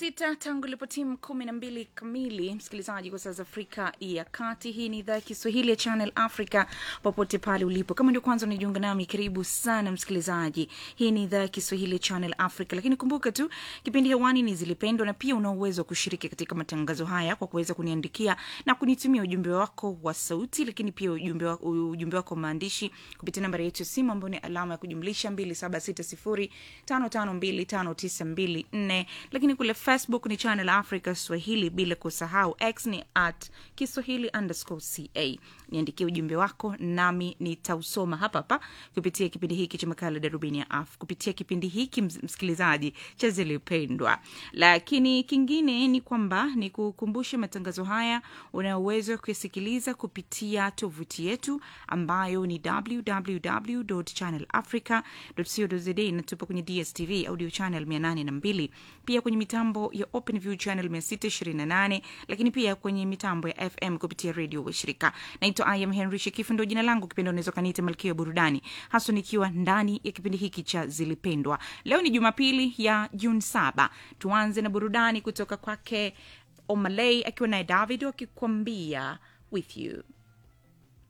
sita tangu ilipo timu kumi na mbili kamili msikilizaji kwa saa za afrika ya kati hii ni idhaa ya kiswahili ya channel africa popote pale ulipo kama ndio kwanza unajiunga nami karibu sana msikilizaji hii ni idhaa ya kiswahili ya channel africa lakini kumbuka tu kipindi hewani ni zilipendwa na pia una uwezo wa kushiriki katika matangazo haya kwa kuweza kuniandikia na kunitumia ujumbe wako wa sauti lakini pia ujumbe wako, ujumbe wako wa maandishi kupitia nambari yetu ya simu ambayo ni alama ya kujumlisha 2760552594 lakini kule facebook ni channel africa swahili bila kusahau x ni at kiswahili underscore ca niandikie ujumbe wako nami nitausoma hapa hapa kupitia kipindi hiki cha makala darubini ya af kupitia kipindi hiki ms- msikilizaji cha zilipendwa lakini kingine ni kwamba ni kukumbushe matangazo haya una uwezo wa kuyasikiliza kupitia tovuti yetu ambayo ni www channelafrica co za inatupa kwenye dstv audio channel 802 pia kwenye mitambo ya openview channel 628 lakini pia kwenye mitambo ya fm kupitia redio washirika naitwa im henry shekifu ndo jina langu kipindi unaweza kaniita malkia ya burudani haswa nikiwa ndani ya kipindi hiki cha zilipendwa leo ni jumapili ya juni saba tuanze na burudani kutoka kwake omalei akiwa naye david wakikwambia with you